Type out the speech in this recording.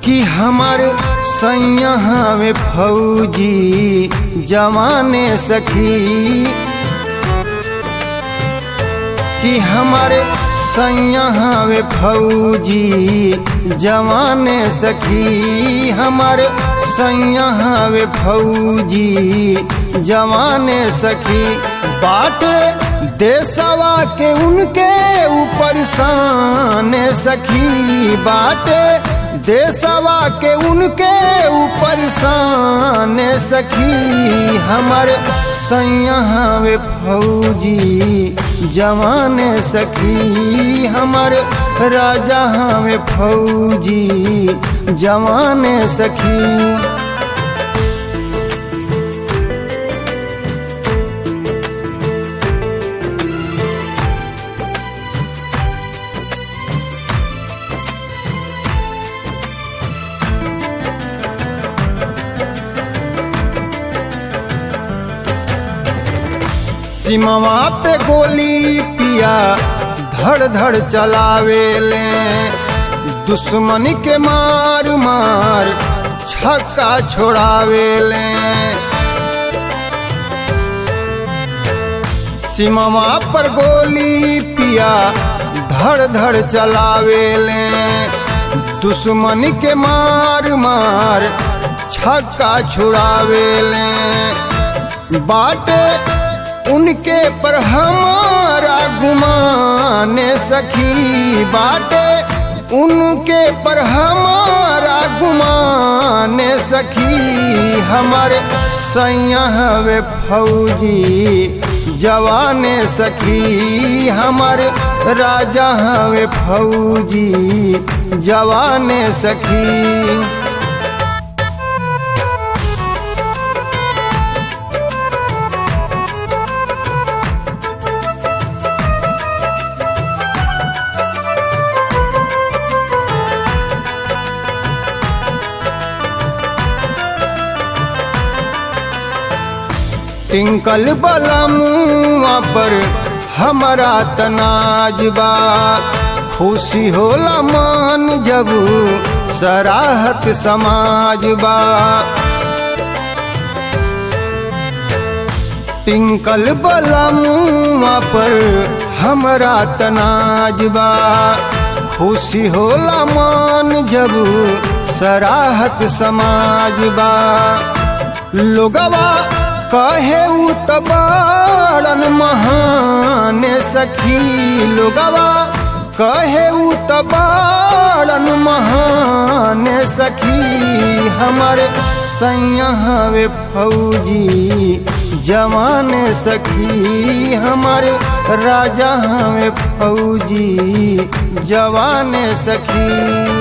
कि हमार सैया में फौजी जवाने सखी कि हमारे सैया में फौजी जवाने सखी हमारे सैया में फौजी जवाने सखी बाटे देसवा के उनके ऊपर शान सखी बाटे देसवा के उनके ऊपर शान सखी हमारे सैया में फौजी जवान सखी हमारे राजा में फौजी जवान सखी सिमवा पे गोली पिया धड़ धड़ चलावे ले दुश्मन के मार मार छक्का छोड़ावे ले सिमवा पर गोली पिया धड़ धड़ चलावे ले दुश्मन के मार मार छक्का छुड़ावे ले बाटे उनके पर हमारा गुमाने सखी बाटे उनके पर हमारा गुमाने सखी हमारे सैया वे फौजी जवाने सखी हमारे राजा वे फौजी जवाने सखी टिंकल बलमुआ पर हमारा तनाजबा खुशी होला मान जब सराहत समाजबा टिंकल बलमुआ पर हमारा तनाजबा खुशी होला मान जब सराहत समाजबा लोगवा कहे तबाड़न महान सखी लोगवा कहे तबाड़न महान सखी हमारे सैया वे फौजी जवान सखी हमारे राजा में फौजी जवान सखी